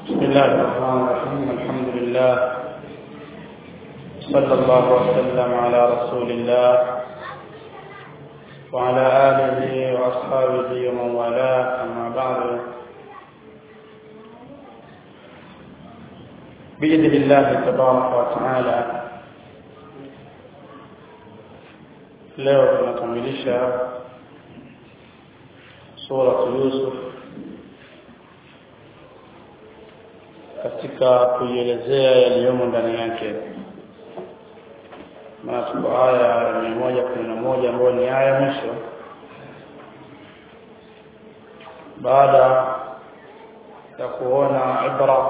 بسم الله الرحمن الرحيم الحمد لله صلى الله وسلم على رسول الله وعلى آله وأصحابه ومن والاه أما بعد بإذن الله تبارك وتعالى leo tunakamilisha suratu Yusuf katika kuielezea yaliyomo ndani yake na tuko aya ya mia moja kumi na moja ambayo ni aya mwisho baada ya kuona ibra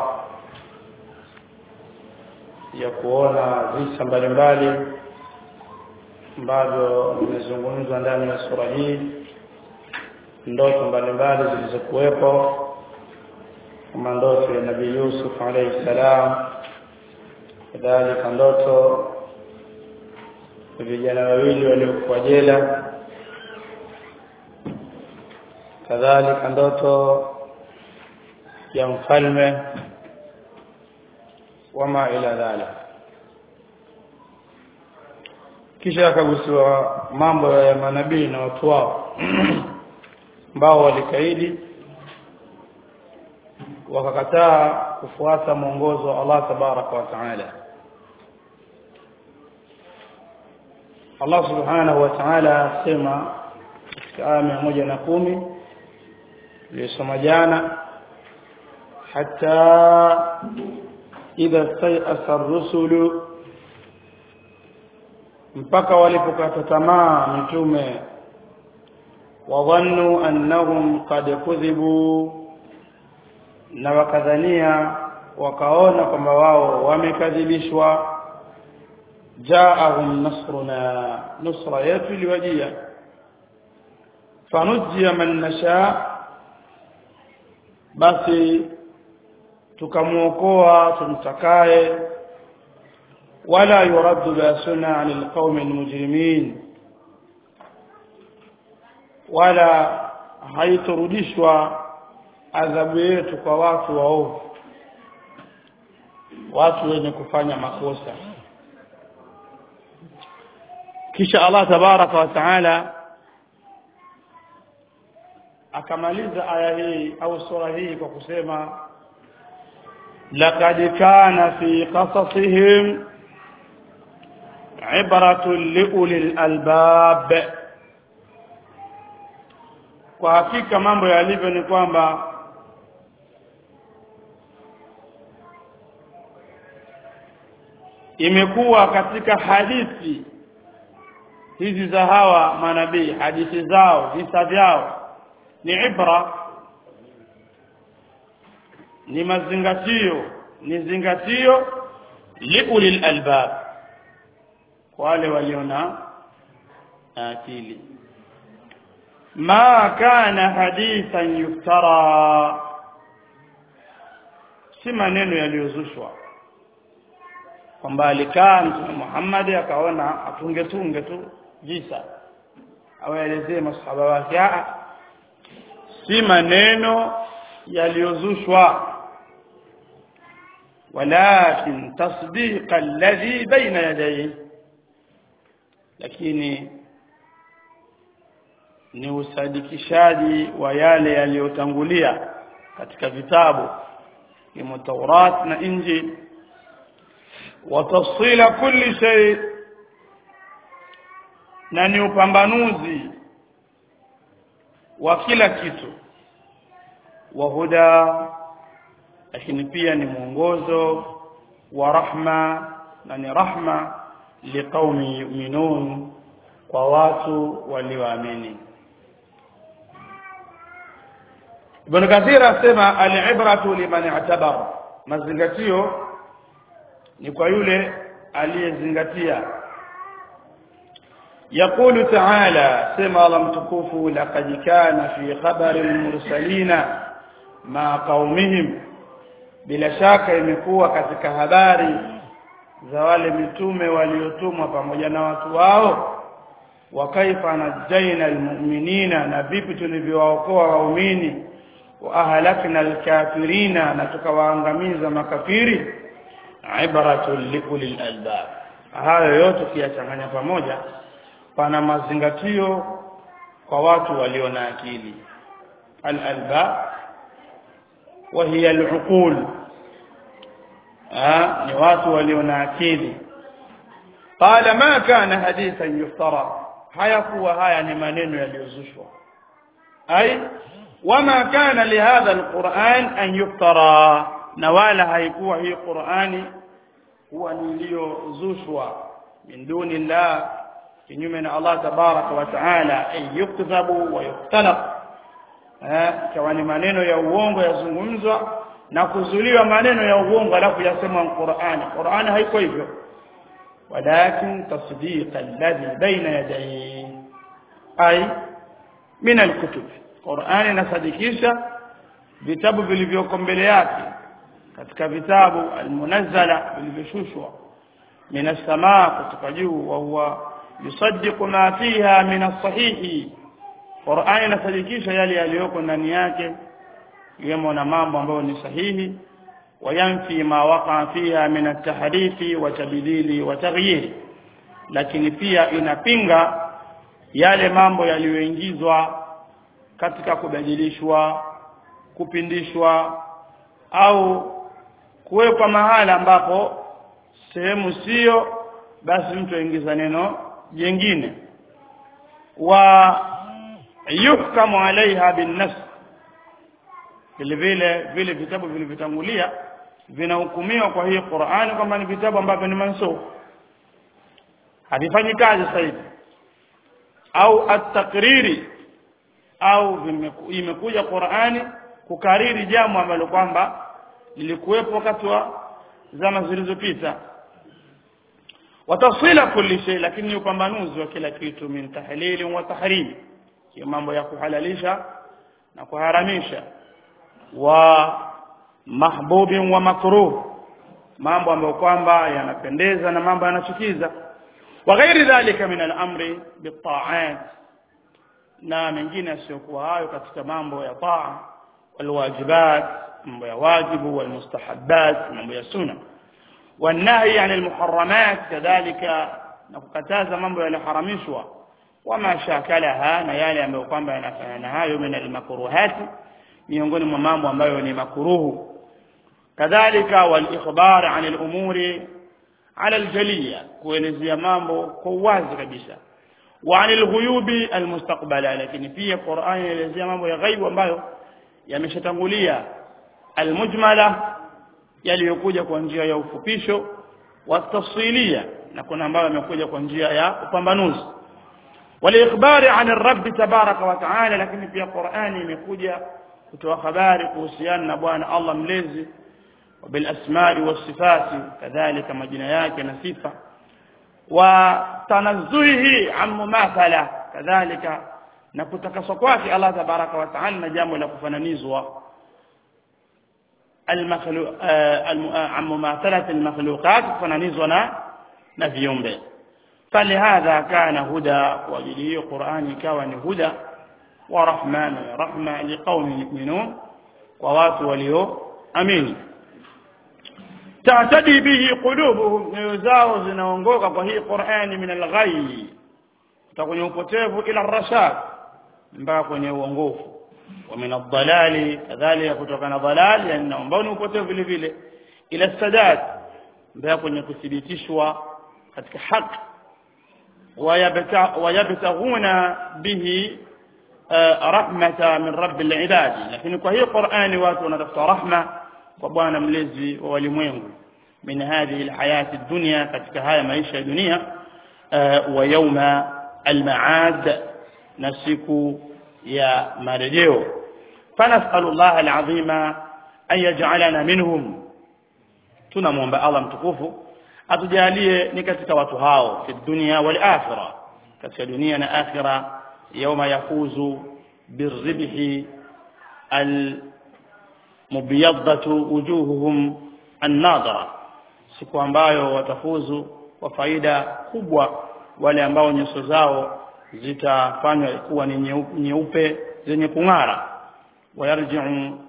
ya kuona visa mbalimbali ambavyo vimezungumzwa ndani ya sura hii ndoto mbalimbali zilizokuwepo kama ndoto ya nabii Yusuf alayhi salam kadhalika ndoto vijana wawili waliokuwa jela kadhalika ndoto ya mfalme wama ila dhalik kisha akagusiwa mambo ya manabii na watu wao ambao walikaidi wakakataa kufuata mwongozo wa Allah tabaraka wa taala Allah subhanahu wa ta'ala asema katika aya mia moja na kumi tuliyosoma jana hata idha stayasa rusulu mpaka walipokata tamaa mitume wadhannu annahum qad kudhibu na wakadhania wakaona kwamba wao wamekadhibishwa jaahum nasruna nusra yetu iliwajia fanujia man nasha basi tukamuokoa tumtakaye wala yuraddu basuna anil qaumi almujrimin wala haiturudishwa adhabu yetu kwa watu waovu watu wenye kufanya makosa kisha Allah tabaraka wa taala akamaliza aya hii au sura hii kwa kusema laqad kana fi qasasihim ibratun liulil albab kwa hakika mambo yalivyo ni kwamba imekuwa katika hadithi hizi za hawa manabii hadithi zao visa vyao ni ibra ni mazingatio ni zingatio liulil albab kwa wale waliona akili ma kana hadithan yuftara si maneno yaliyozushwa kwamba alikaa mtume Muhammad akaona atunge tunge tu visa awaelezee masahaba wake si maneno yaliyozushwa walakin tasdiq alladhi baina yadayhi lakini ni usadikishaji wa yale yaliyotangulia katika vitabu kama Taurat na Injili watafsila kulli shay na ni upambanuzi wa kila kitu wa huda lakini pia ni mwongozo wa rahma na ni rahma liqaumi yu'minun kwa watu walioamini Ibn Kathir asema al-ibratu liman i'tabar mazingatio ni kwa yule aliyezingatia يقول تعالى سمع الله متكوف لقد كان في خبر المرسلين مع قومهم bila shaka imekuwa katika habari za wale mitume waliotumwa pamoja na watu wao wa kaifa najaina almu'minina na vipi tulivyowaokoa waumini wa ahlakna alkafirina na tukawaangamiza makafiri ibratun liulil albab hayo yote kiyachanganya pamoja pana mazingatio kwa watu walio na akili al-albab wa hiya al-uqul ni watu walio na akili qala ma kana hadithan yuftara hayakuwa haya ni maneno yaliyozushwa ai wama kana lihadha alquran an yuftara na wala haikuwa hii qurani huwa ni iliyozushwa min duni llah kinyume na Allah tabaraka wa taala ay yuktabu wa yuktalaq ikawa ni maneno ya uongo yazungumzwa na kuzuliwa maneno ya uongo alafu yasema Qur'ani Qur'ani haiko hivyo walakin tasdiq alladhi baina yadayhi ay min alkutub Qur'ani inasadikisha vitabu vilivyoko mbele yake katika vitabu almunazzala vilivyoshushwa min as-samaa kutoka juu wa huwa yusaddiqu ma fiha min as-sahihi Qur'ani inasadikisha yale yaliyoko ndani yake yemo na mambo ambayo ni sahihi wayanfi ma waqa fiha min at-tahrifi wa tabdili wa taghyir lakini pia inapinga yale mambo yaliyoingizwa katika kubadilishwa kupindishwa au kuwekwa mahala ambapo sehemu sio basi mtu aingiza neno jingine wa yuhkamu alaiha binnas vile vile vile vitabu vilivyotangulia vinahukumiwa kwa hii Qur'ani kwamba ni vitabu ambavyo ni mansukh havifanyi kazi sasa hivi au at-takriri au imekuja Qur'ani kukariri jambo ambalo kwamba lilikuwepo wakati wa zama zilizopita watafsila kulli shay lakini ni upambanuzi wa kila kitu min tahlili wa tahrim hiyo mambo ya kuhalalisha na kuharamisha wa mahbubin wa makruh mambo ambayo kwamba yanapendeza na mambo yanachukiza wa ghairi dhalika min al-amri bit-ta'at na mengine yasiyokuwa hayo katika mambo ya taa walwajibat mambo ya wajibu walmustahabbat mambo ya sunna والنهي عن المحرمات كذلك نكتازا mambo yaliharamishwa wama shakalaha na yale ambayo kwamba yanafanana hayo min almakruhat miongoni mwa mambo ambayo ni makruhu kadhalika walikhbar an alumuri ala aljaliya kuelezea mambo kwa uwazi kabisa wa an alghuyubi almustaqbala lakini pia Qur'an inaelezea mambo ya ghaibu ambayo yameshatangulia almujmala yaliyokuja kwa njia ya ufupisho wa tafsilia na kuna ambayo yamekuja kwa njia ya upambanuzi waliikhbari an rabb tabaraka wa taala lakini pia Qur'ani imekuja kutoa habari kuhusiana na bwana Allah mlezi bil asma'i was sifati kadhalika majina yake na sifa wa tanazzuhi an mumathala kadhalika na kutakaswa kwake Allah tabaraka wa taala na jambo la kufananizwa المخلوق عن مماثلة المخلوقات فننزنا نفيهم فلهذا كان هدى وجليه قرآن كون هدى ورحمة رحمة لقوم يؤمنون ووات وليو أمين تعتدي به قلوبهم يزاوز نونغوكا وهي قرآن من الغي تكون يوبوتيف إلى الرشاد mpaka kwenye uongofu ومن الضلال كذلك kutokana ضلال yani ambao ni upotevu vile vile ila sadat mbaya kwenye kuthibitishwa katika haki wayabtaghuna bihi rahmata min rabbil ibad lakini kwa hiyo Qur'ani watu wanatafuta rahma kwa bwana mlezi wa walimwengu min hadhihi alhayati dunya katika haya maisha ya dunia wa yawma almaad na siku ya marejeo فنسأل الله العظيم أن يجعلنا منهم tunamwomba Allah mtukufu atujalie ni katika watu hao fi dunya wal akhirah katika dunia na akhira yawma yafuzu birribhi al mubiyaddatu wujuhuhum an-nadara siku ambayo watafuzu kwa faida kubwa wale ambao nyuso zao zitafanywa kuwa ni nyeupe zenye kung'ara ويرجع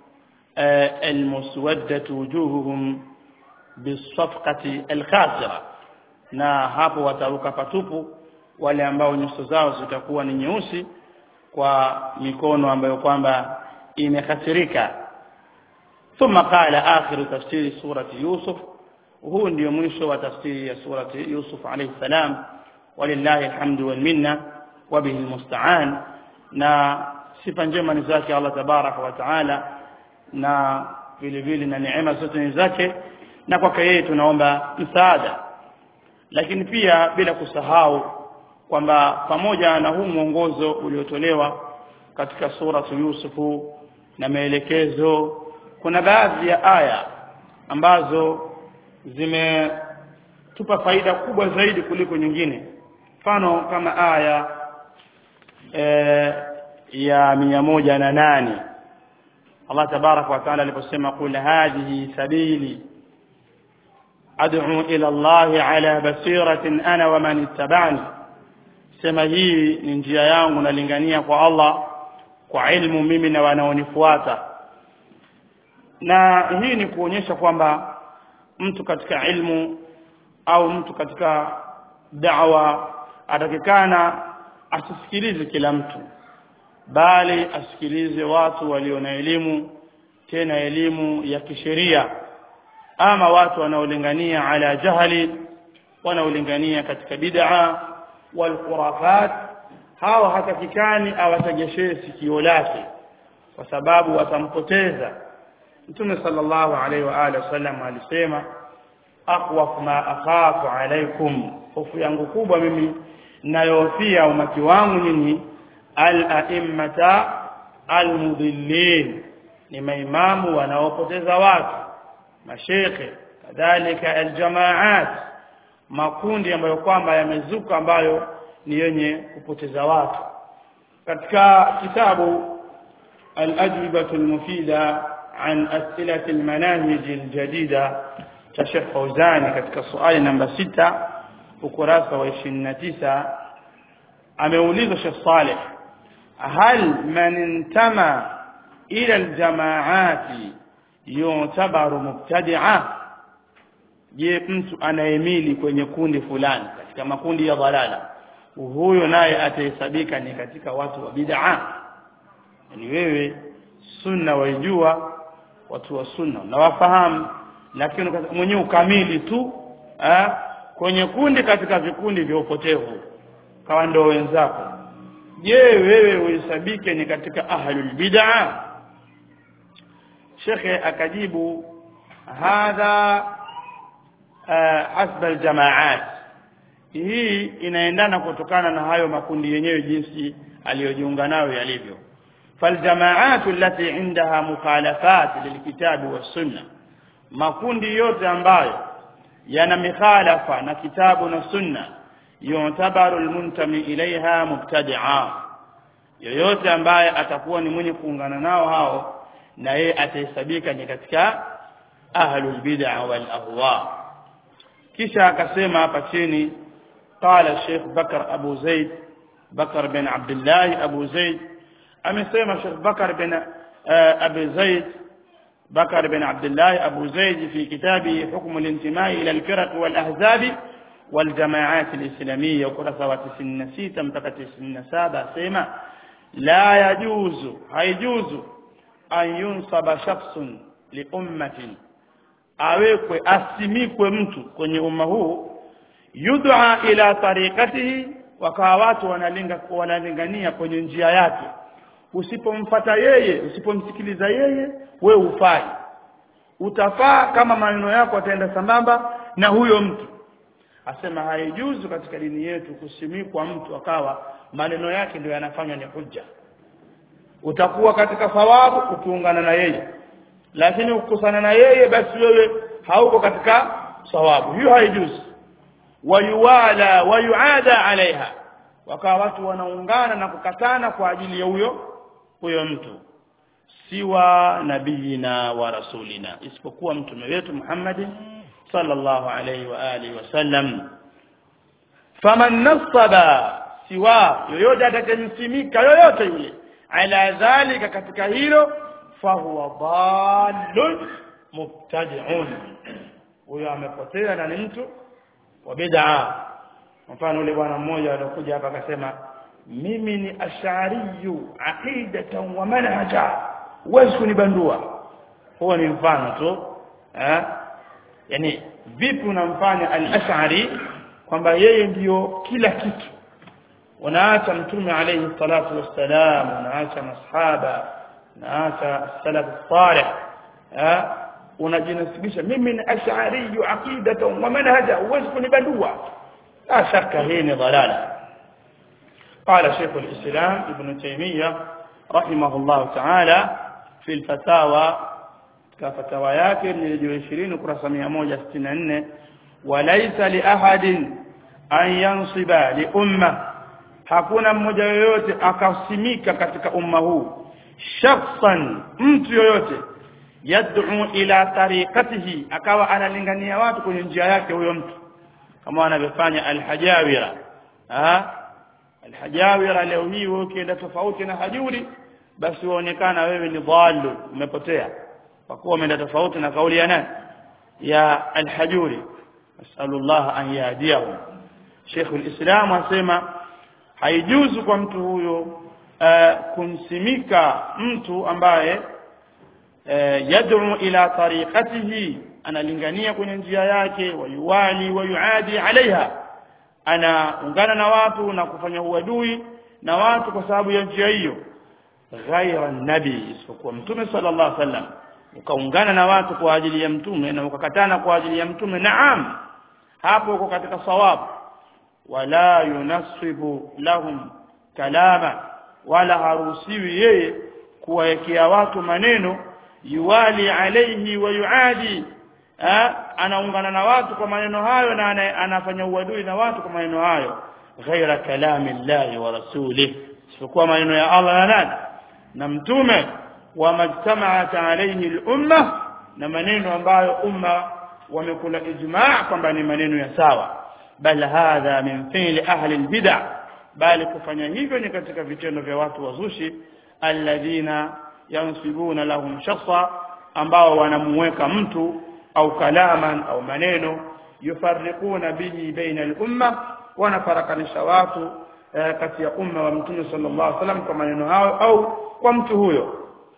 المسودة وجوههم بالصفقة الخاسرة na hapo wataruka patupu wale ambao nyuso zao zitakuwa ni nyeusi kwa mikono ambayo kwamba imekasirika thumma qala akhiru tafsiri surati yusuf huu ndio mwisho wa tafsiri ya surati yusuf alayhi salam walillahi alhamdu wal minna wa bihi almusta'an na sifa njema ni zake Allah tabaraka wa taala na vile vile na neema zote ni zake na kwake yeye tunaomba msaada lakini pia bila kusahau kwamba pamoja na huu mwongozo uliotolewa katika suratu Yusufu na maelekezo kuna baadhi ya aya ambazo zimetupa faida kubwa zaidi kuliko nyingine mfano kama aya e, ya mia moja na nane Allah tabaraka wa taala aliposema qul hadhihi sabili ad'u ila Allah ala basiratin ana wa man ittaba'ani sema hii ni njia yangu nalingania kwa Allah kwa ilmu mimi na wanaonifuata na hii ni kuonyesha kwamba mtu katika ilmu au mtu katika da'wa atakikana asisikilize kila mtu bali asikilize watu walio na elimu tena elimu ya kisheria ama watu wanaolingania ala jahali wanaolingania katika bid'a wal khurafat hawa hatakikani awategeshee sikio lake kwa sababu watampoteza Mtume sallallahu alaihi wa alihi wasallam alisema aqwaf ma akhafu alaikum hofu yangu kubwa mimi ninayohofia umati wangu nyinyi al-a'immata al-mudillin ni maimamu wanaopoteza watu mashekhe kadhalika aljamaat makundi ambayo kwamba yamezuka ambayo ni yenye kupoteza watu katika kitabu al-ajwibatu al-mufida an as'ilati al-manahij al-jadida cha Sheikh Fauzani katika swali namba sita ukurasa wa 29 ameulizwa Sheikh Saleh hal man intama ila al-jamaati yutabaru mubtadi'a je mtu anayemili kwenye kundi fulani katika makundi ya dhalala huyo naye atahesabika ni katika watu wa bid'a yani wewe sunna waijua watu wa sunna unawafahamu lakini mwenyewe ukamili tu eh, kwenye kundi katika vikundi vya upotevu kawa ndio wenzako je wewe uhesabike ni katika ahlul bid'a shekhe akajibu hadha hasba aljamaat hii inaendana kutokana na hayo makundi yenyewe jinsi aliyojiunga nayo yalivyo فالجماعات التي عندها مخالفات للكتاب والسنه makundi yote ambayo yana mikhalafa na kitabu na sunna yutabaru almuntami ilaiha mubtadi'a yoyote ambaye atakuwa ni mwenye kuungana nao hao na yeye atahesabika ni katika ahlul bid'a wal ahwa kisha akasema hapa chini qala Sheikh Bakar Abu Zaid Bakar bin Abdullah Abu Zaid amesema Sheikh Bakar bin Abu Zaid بكر بن عبد الله أبو زيد في كتابه حكم الانتماء إلى الفرق والأحزاب والجماعات الإسلامية وكرة وتسن سيتا متكتسن سابا سيما لا يجوز هيجوز أن ينصب شخص لأمة awekwe asimikwe mtu kwenye umma huu yud'a ila tariqatihi wakawa watu wanalinga wanalingania kwenye njia yake usipomfata yeye usipomsikiliza yeye we ufai utafaa kama maneno yako ataenda sambamba na huyo mtu asema haijuzu katika dini yetu kusimikwa mtu akawa maneno yake ndio yanafanywa ni hujja utakuwa katika thawabu ukiungana na yeye lakini ukikusana na yeye basi wewe hauko katika thawabu hiyo haijuzu wayuwala wayuada alaiha wakawa watu wanaungana na kukatana kwa ajili ya huyo huyo mtu siwa nabiyina wa rasulina isipokuwa mtume wetu Muhammad sallallahu alayhi wa alihi wasallam faman nasaba siwa yoyote atakayemsimika yoyote yule ala dhalika katika hilo fahuwa dallun mubtadi'un huyo amepotea na ni mtu wa bid'a mfano yule bwana mmoja alikuja hapa akasema mimi ni ash'ariyu aqidatan wa manhaja huwezi kunibandua huo ni mfano tu eh yani vipi unamfanya al-ash'ari kwamba yeye ndiyo kila kitu unaacha mtume alayhi salatu wassalam unaacha masahaba unaacha salaf salih eh unajinasibisha mimi ni ash'ari aqidatan wa manhaja huwezi kunibandua la shaka hii ni dhalala قال شيخ الإسلام ابن تيمية رحمه الله تعالى في الفتاوى كفتاوى yake ni 20 ukurasa 164 وليس لأحد أن ينصب لأمة hakuna mmoja yoyote akasimika katika umma huu shakhsan mtu yoyote yad'u ila tariqatihi akawa analingania watu kwenye njia yake huyo mtu kama anavyofanya alhajawira ah alhajawira leo hii wewe ukienda tofauti na hajuri basi waonekana wewe ni dhalu umepotea kwa kuwa umeenda tofauti na kauli ya nani ya alhajuri nasallallahu an yahdiyahu Sheikh al-Islam asema haijuzu kwa mtu huyo uh, kumsimika mtu ambaye uh, yad'u ila tariqatihi analingania kwenye njia yake wayuwali wayuadi alaiha anaungana na watu na kufanya uadui na watu kwa sababu ya njia hiyo ghaira nabi isipokuwa mtume sallallahu alaihi wasallam ukaungana na watu kwa ajili ya mtume na ukakatana kwa ajili ya mtume naam hapo uko katika sawabu wala yunasibu lahum kalama wala haruhusiwi yeye kuwawekea watu maneno yuwali alaihi wa yuadi anaungana na watu kwa maneno hayo na ana, anafanya uadui na watu kwa maneno hayo ghaira kalami llahi wa rasulih isipokuwa maneno ya Allah na nani na mtume wa majtamaat alayhi al-umma na maneno ambayo umma wamekula ijma' kwamba ni maneno ya sawa bal hadha min fi'li ahli al-bid'ah bali kufanya hivyo ni katika vitendo vya watu wazushi alladhina yansibuna lahum shakhsa ambao wanamuweka mtu au kalaman au maneno yufarriquna bihi baina al-umma wanafarakanisha watu eh, kati ya umma wa mtume sallallahu alaihi wasallam kwa maneno hayo au kwa mtu huyo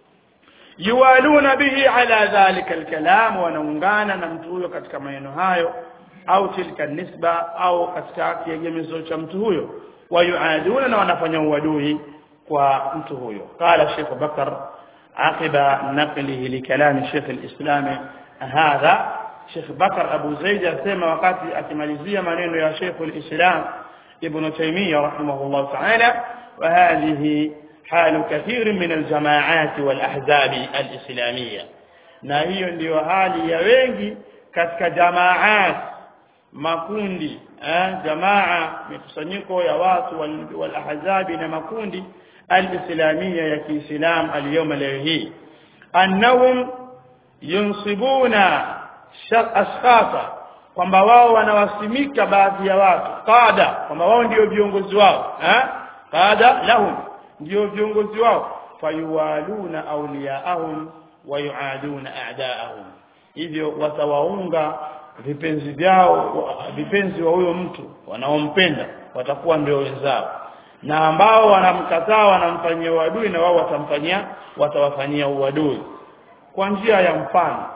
yuwaluna bihi ala dhalika al-kalam wanaungana na mtu huyo katika maneno hayo au tilka nisba au katika kiegemezo cha mtu huyo wayuaduna na wanafanya uadui kwa mtu huyo qala Sheikh Bakar aqiba naqlihi li kalam Sheikh al-Islam hadha Sheikh Bakar Abu Zaid asema wakati akimalizia maneno ya Sheikh al-Islam Ibn Taymiyyah rahimahullah ta'ala wa hadhihi حال كثير من الجماعات والأحزاب الإسلامية na hiyo ndiyo hali ya wengi katika jamaat makundi eh, jamaa mikusanyiko ya watu wal, wal ahzabi na makundi al-islamia ya Kiislam al-yawma leo hii annahum yunsibuna ashkhasa kwamba wao wanawasimika baadhi ya watu qada kwamba wao ndio viongozi wao eh qada lahum ndio viongozi wao fayuwaluna awliyaahum wa yuaduna a'daahum hivyo watawaunga vipenzi vyao vipenzi wa huyo mtu wanaompenda watakuwa ndio wenzao na ambao wanamkataa wanamfanyia uadui na wao watamfanyia watawafanyia uadui kwa njia ya mfano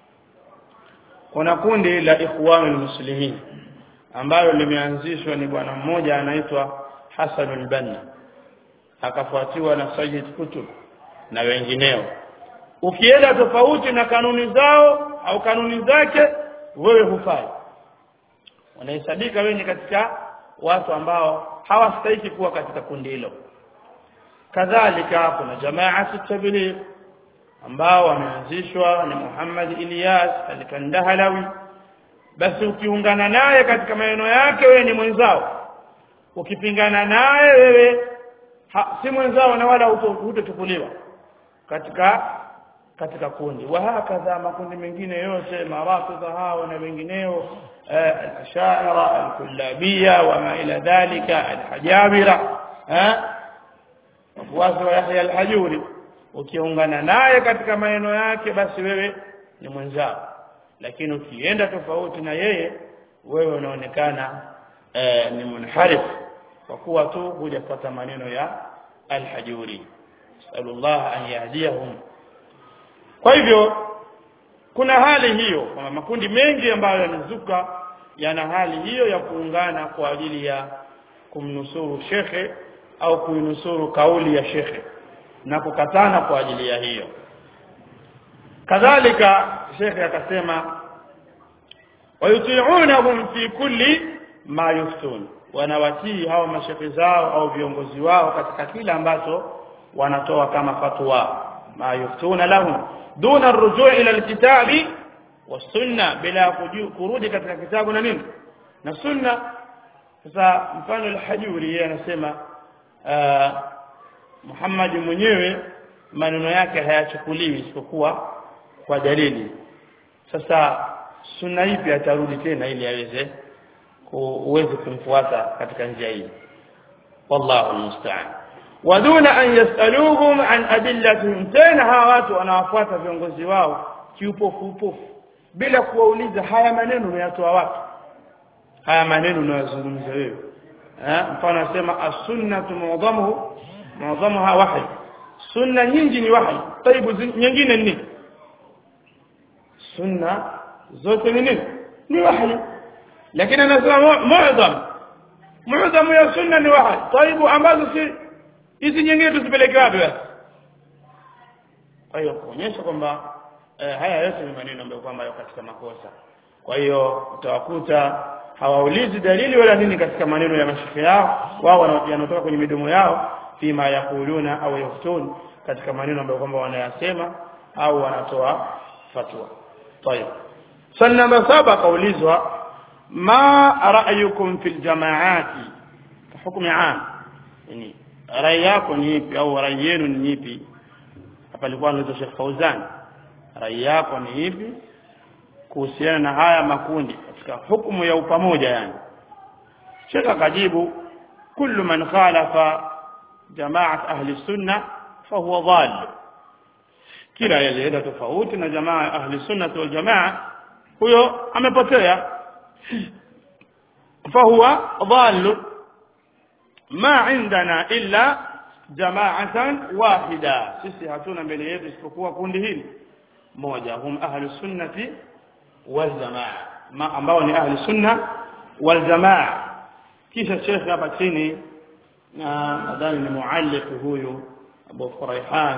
kuna kundi la ikhwanul muslimin ambalo limeanzishwa ni bwana mmoja anaitwa Hassan al-Banna akafuatiwa na Sayyid Kutub na wengineo ukienda tofauti na kanuni zao au kanuni zake wewe hufai wanahesabika wewe ni katika watu ambao hawastahili kuwa katika kundi hilo kadhalika kuna jamaa tabligh ambao wameanzishwa ni Muhammad Ilyas al-Kandahalawi basi ukiungana naye katika maneno yake wewe ni mwenzao ukipingana naye wewe ha, si mwenzao na wala hutochukuliwa katika katika kundi wa hakadha makundi mengine yote marafidha hao na wengineo al-ashaira al-kullabiyya wa ma ila dhalika al-hajabira wafuasi wa Yahya al-Hajuri ukiungana naye katika maneno yake basi wewe ni mwenzao lakini ukienda tofauti na yeye wewe unaonekana eh, ni munharif kwa kuwa tu hujapata maneno ya alhajuri sallallahu an yahdiyahum kwa hivyo kuna hali hiyo kwamba makundi mengi ambayo yamezuka yana hali hiyo ya kuungana kwa ajili ya kumnusuru shekhe au kuinusuru kauli ya shekhe na kukatana kwa ajili ya hiyo kadhalika shekhe akasema wayutiunahum fi kulli ma yuftun wanawatii hao mashekhe zao au viongozi wao katika kila ambacho wanatoa kama fatwa ma yuftuna lahum duna arrujuu ila alkitabi wasunna bila kurudi katika kitabu na nini na sunna sasa mfano alhajuri yeye anasema Muhammad mwenyewe maneno yake hayachukuliwi isipokuwa kwa dalili sasa sunna ipi atarudi tena ili aweze uweze kumfuata katika njia hii wallahu almusta'an waduna an yasaluhum an adillatihim tena hawa watu wanawafuata viongozi wao kiupofu upofu bila kuwauliza haya maneno unayatoa wapi haya maneno unayozungumza wewe eh mfano anasema as-sunnatu mu'dhamuhu mu'dhamuha wahy sunna nyingi ni wahy taibu nyingine ni sunna zote ni nini ni wahy lakini anasema mu'dham mu'dhamu ya sunna ni wahy taibu ambazo si hizi nyingine tusipeleke wapi basi kwa hiyo kuonyesha kwamba eh, haya yote ni maneno ambayo kwamba yako katika makosa kwa hiyo utawakuta hawaulizi dalili wala nini katika maneno ya mashike yao wao yanatoka kwenye midomo yao fima yakuluna au yaftun katika maneno ambayo kwamba wanayasema au wanatoa fatwa طيب swali namba saba kaulizwa ma ra'yukum fil jamaati hukmi am yani rai yako ni ipi au rai yenu ni ipi hapa alikuwa anaitwa Sheikh Fauzan rai yako ni ipi kuhusiana na haya makundi katika hukumu ya upamoja yani Sheikh akajibu kullu man khalafa jamaat ahli sunna fahuwa dhal kila yalienda tofauti na jamaa ahli sunna wal jamaa huyo amepotea fahuwa dhal ma indana illa jamaatan wahida sisi hatuna mbele yetu isipokuwa kundi hili moja hum ahli sunnati wal jamaa ma ambao ni ahli sunna wal jamaa kisha shekhe hapa chini na nadhani ni mualliq huyu Abu Furaihan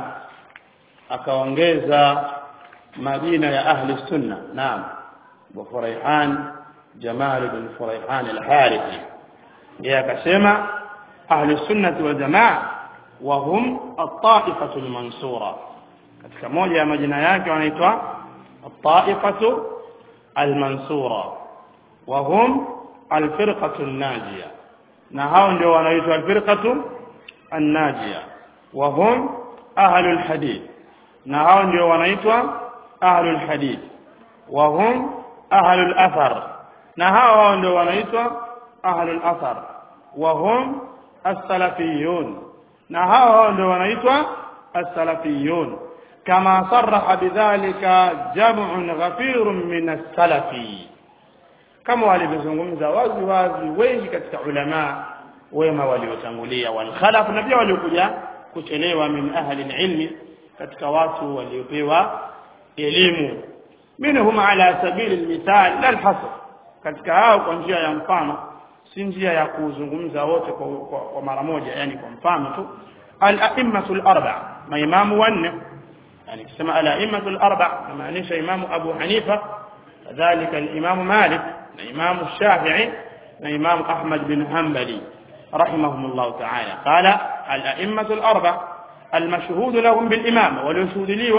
akaongeza majina ya ahli sunna naam Abu Furaihan Jamal ibn Furaihan al-Harithi yeye akasema ahli sunnati wal jamaa wa hum at-ta'ifatu al-mansura katika moja ya majina yake wanaitwa at-ta'ifatu al-mansura wa hum al-firqatu an-najiyah na hao ndio wanaitwa al-firqatu an-najiyah wa hum ahlul hadith na hao ndio wanaitwa ahlul hadith wa hum ahlul athar na hao hao ndio wanaitwa ahlul athar wa hum as-salafiyun na hao hao ndio wanaitwa as-salafiyun kama sarraha bidhalika jam'un ghafirun min as-salafi kama walivyozungumza wazi wazi wengi katika ulama wema waliotangulia wal khalaf na pia waliokuja kuchelewa min ahli ilmi katika watu waliopewa elimu minhum ala sabili almithal la alhasr katika hao kwa njia ya mfano si njia ya kuzungumza wote kwa, kwa, kwa mara moja yani kwa mfano tu al-a'immatu al-arba maimamu wanne yani kusema al-a'immatu al-arba maanisha imamu Abu Hanifa kadhalika al-imamu Malik na imamu Shafi'i na imamu Ahmad bin Hanbali رحمهم الله تعالى قال الأئمة الأربع المشهود لهم بالإمامة واليشهود لي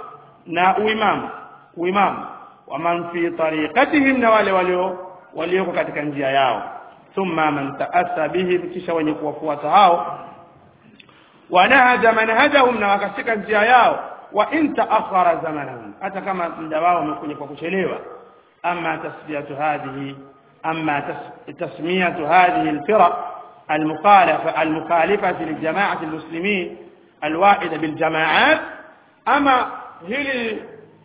نا إمام وإمام ومن في طريقتهم نوال وليو وليو katika njia yao thumma man ta'assa bihi kisha wenye kuwafuata hao wanahaja manhajahum na wakashika njia yao wa in ta'akhkhara zamanahum hata kama muda wao umekuja kwa kuchelewa ama tasbiyatu hadhihi ama tasmiyatu hadhihi alfiraq المخالفة المخالفة للجماعة المسلمين الواحدة بالجماعات ama hili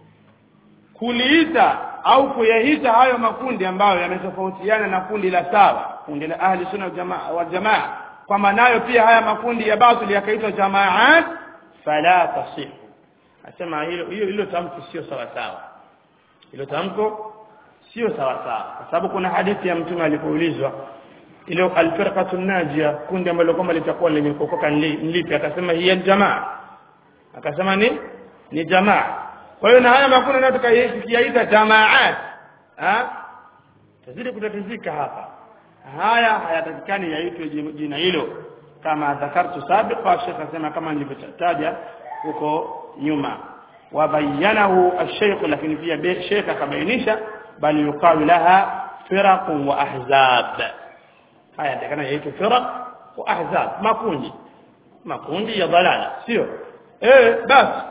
kuliita au kuyaita hayo makundi ambayo yametofautiana na kundi la sawa kundi la ahli sunna wal jamaa wal jamaa kwa maanayo pia haya makundi ya batili yakaitwa jamaat fala tasihu asema hilo hilo hilo tamko sio sawa sawa hilo tamko sio sawa sawa kwa sababu kuna hadithi ya mtume alipoulizwa ile alfirqatu najia kundi ambalo kwamba litakuwa lenye kuokoka nlipi akasema hiya jamaa akasema ni ni jamaa kwa hiyo na haya makundi nayo tukayaita jamaat ah tazidi kutatizika hapa haya hayatakikani yaitwe jina hilo kama dhakartu sabiqa Sheikh asema kama nilivyotaja huko nyuma wabayanahu ash-shaykh lakini pia Sheikh akabainisha bali yuqalu laha firaq wa ahzab haya takana yaitwa firaq wa ahzab makundi makundi ya dalala sio eh basi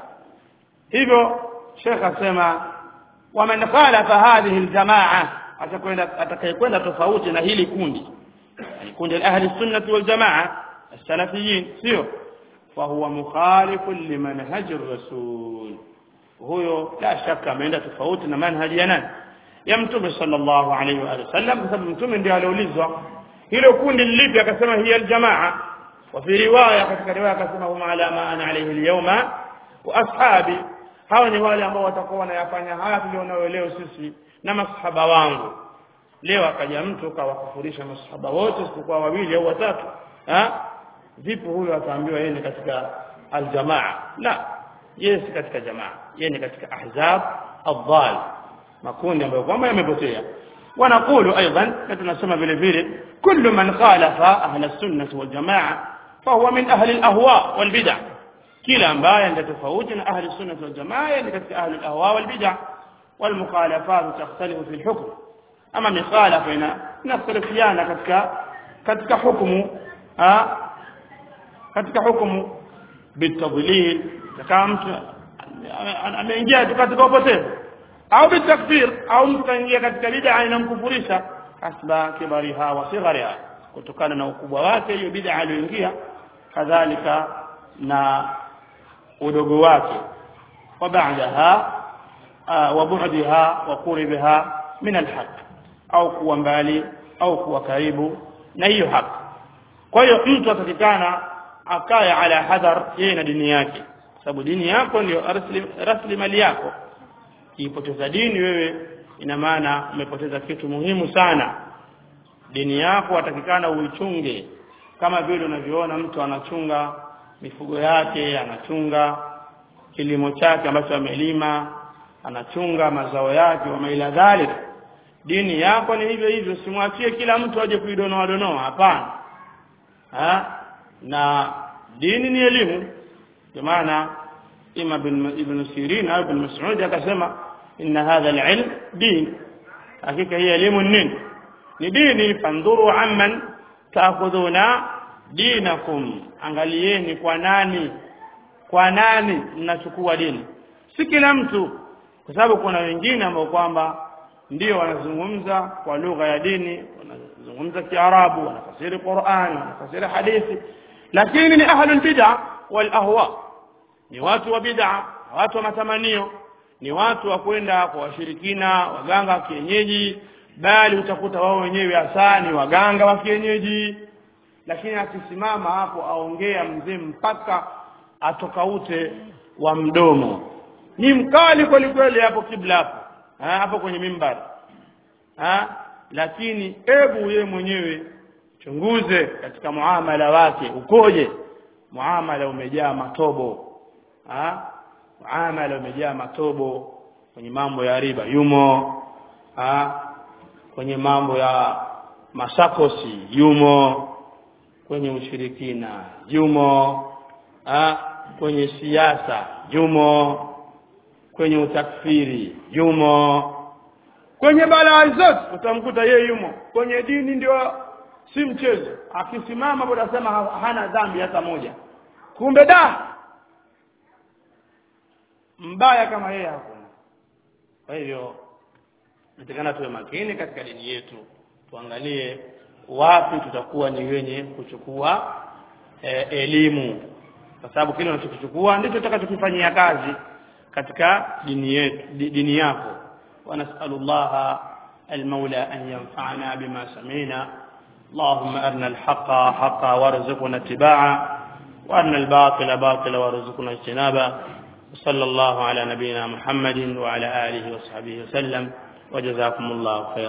hivyo Sheikh asema waman khalafa hadhihi aljamaa atakwenda atakayekwenda tofauti na hili kundi yani kundi la ahli sunnah wal jamaa السلفيين sio فهو مخالف لمنهج الرسول huyo la shaka ameenda tofauti na manhaji ya nani ya mtume sallallahu alaihi wa sallam kwa sababu mtume ndiye aliulizwa hilo kundi lilipi akasema hiya aljamaa wa fi riwaya katika riwaya akasema huma ala ma ana alayhi alyawma wa ashabi hawa ni wale ambao watakuwa wanayafanya haya tulionao leo sisi na masahaba wangu leo akaja mtu kawakufurisha masahaba wote isipokuwa wawili au watatu ha vipi huyo ataambiwa yeye ni katika aljamaa la yeye si katika jamaa yeye ni katika ahzab adhal makundi ambayo kwamba yamepotea ونقول ايضا tunasema vile vile كل من خالف اهل السنه والجماعه فهو من اهل الاهواء والبدع kila ambaye ndio tofauti na ahli sunna wal jamaa ni katika ahli al-ahwa wal bid'ah wal mukhalafat takhtalifu fi al-hukm ama mikhalafa ina inakhtalifiana katika katika hukumu katika hukumu bitadlil kama mtu ameingia katika upotevu au bitakfir au mtu kaingia katika bid'a inamkufurisha asba kibariha wa sighariha kutokana na ukubwa wake hiyo bid'a aliyoingia kadhalika na udogo wake wa baadaha wa bu'daha wa qurbiha min alhaq au kuwa mbali au kuwa karibu na hiyo haki kwa hiyo mtu atakikana akaye ala hadhar yeye na dini yake sababu dini yako ndio rasilimali yako kiipoteza dini wewe ina maana umepoteza kitu muhimu sana dini yako atakikana uichunge kama vile unavyoona mtu anachunga mifugo yake anachunga kilimo chake ambacho amelima anachunga mazao yake wa maila dhalik dini yako ni hivyo hivyo simwachie kila mtu aje kuidonoa donoa hapana ha? na dini ni elimu kwa maana ima ibn Sirin au ibn Mas'ud akasema inna hadha al-ilm din hakika hii elimu nini ni dini fandhuru amman taakhudhuna dinakum angalieni kwa nani kwa nani mnachukua dini si kila mtu kwa sababu kuna wengine ambao kwamba ndio wanazungumza kwa lugha ya dini wanazungumza kiarabu wanafasiri Qur'an wanafasiri hadithi lakini ni ahlul bid'ah wal ahwa ni watu wa bid'a watu wa matamanio ni watu wa kwenda kwa washirikina waganga wa kienyeji bali utakuta wao wenyewe hasa ni waganga wa kienyeji lakini akisimama hapo aongea mzee mpaka atokaute wa mdomo ni mkali kweli kweli hapo kibla hapo ha, hapo kwenye mimbari ha, lakini hebu yeye mwenyewe chunguze katika muamala wake ukoje muamala umejaa matobo ha? muamala umejaa matobo kwenye mambo ya riba yumo ha? kwenye mambo ya masakosi yumo kwenye ushirikina yumo ha? kwenye siasa yumo kwenye utakfiri yumo kwenye balaa zote utamkuta yeye yumo kwenye dini ndio si mchezo akisimama bado asema hana dhambi hata moja kumbe da mbaya kama yeye hakuna kwa hivyo natakana tuwe makini katika dini yetu tuangalie wapi tutakuwa ni wenye kuchukua e, elimu kwa sababu kile unachokichukua ndicho utakachokifanyia kazi katika dini yetu dini yako wa nas'alullaha المولى أن ينفعنا بما سمعنا اللهم أرنا الحق حقا وارزقنا اتباعه وأرنا الباطل باطلا وارزقنا اجتنابه وصلى الله على نبينا محمد وعلى آله وصحبه وسلم وجزاكم الله خيرا